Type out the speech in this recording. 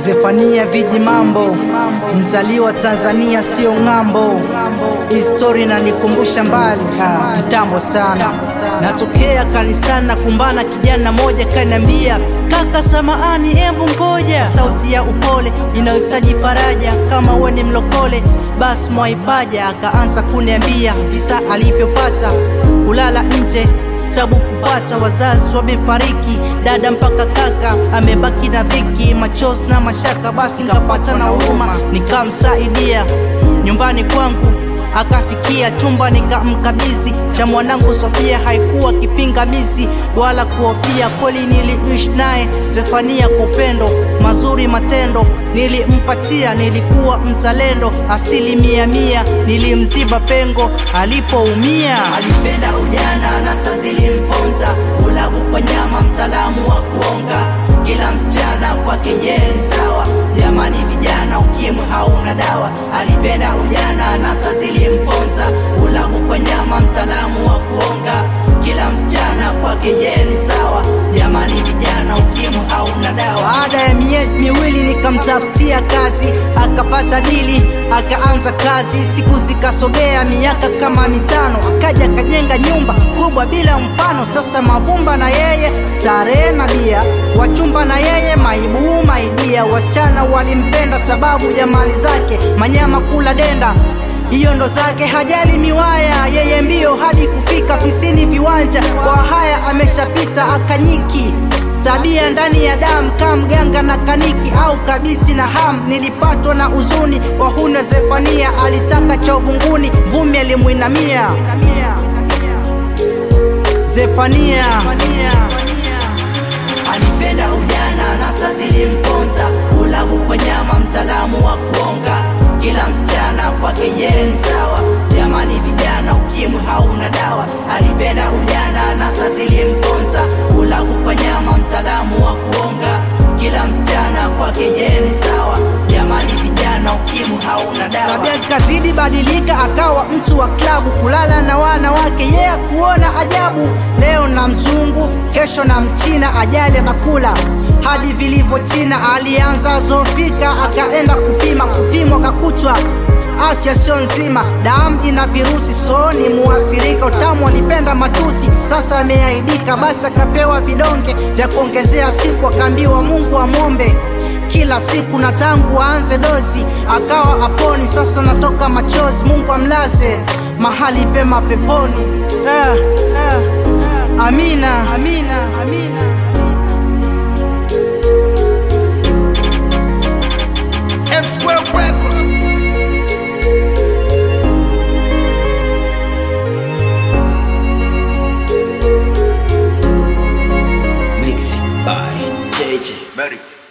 Zefania viji mambo, mzaliwa Tanzania sio ng'ambo. Histori inanikumbusha mbali ah, kitambo sana. Natokea kanisani na kumbana, kijana moja kaniambia, kaka samahani, embu ngoja. Sauti ya upole inayohitaji faraja, kama uwe ni mlokole basi mwaipaja. Akaanza kuniambia visa alivyopata kulala nje tabu kupata, wazazi wamefariki, dada mpaka kaka amebaki na dhiki, machozi na mashaka. Basi nikapata na huruma, nikamsaidia nyumbani kwangu akafikia chumba nikamkabidhi cha mwanangu Sofia. Haikuwa kipingamizi wala kuhofia, kweli niliishi naye Zefania kwa upendo, mazuri matendo nilimpatia. Nilikuwa mzalendo asilimia mia, nilimziba pengo alipoumia. Alipenda ujana na saa zilimponza, ulagu kwa nyama, mtaalamu wa kuonga kila msichana kwake yeye ni sawa. Jamani vijana, ukimwi hauna dawa. Alipenda ujana na saa zilimponza, ulagu kwa nyama, mtaalamu wa kuonga kila msichana kwake yeye ni sawa. Jamani vijana, ukimwi hauna dawa. Baada ya miezi miwili nikamtafutia kazi, akapata dili, akaanza kazi. Siku zikasogea, miaka kama mitano, akaja akajenga nyumba kubwa bila mfano. Sasa Mavumba na yeye starehe na bia, wachumba na yeye maibu maidia. Wasichana walimpenda sababu ya mali zake, manyama kula denda hiyo ndo zake, hajali miwaya, yeye mbio hadi kufika fisini viwanja. Kwa haya ameshapita akanyiki tabia ndani ya damu kama mganga na kaniki au kabiti na ham. Nilipatwa na uzuni kwa huna Zefania, alitaka cha uvunguni, vumi alimwinamia Zefania. Alipenda ujana na saa zilimponza, ulagu kwa nyama, mtaalamu wa kuonga kila msichana kwake yeye ni sawa. Jamani vijana, ukimwi hauna dawa. Alipenda ujana na saa zilimponza, ulagu kwa nyama, mtaalamu wa kuonga kila msichana kwake yeye ni sawa. Jamani vijana, ukimwi hauna dawa. Tabia zikazidi badilika, akawa mtu wa klabu, kulala na wanawake yeye yeah, kuona ajabu. Leo na mzungu, kesho na mchina, ajali anakula hadi vilivyo China. Alianza zofika, akaenda kupima, kupimwa kakutwa afya sio nzima, damu ina virusi, so ni muasirika. Utamu alipenda matusi, sasa ameaibika, basi akapewa vidonge vya kuongezea siku, akaambiwa Mungu amwombe kila siku na tangu aanze dozi akawa aponi. Sasa natoka machozi, Mungu amlaze mahali pema peponi. Eh, eh, eh. Amina, amina, amina. M Square Records. Mixing by JJ. Ready.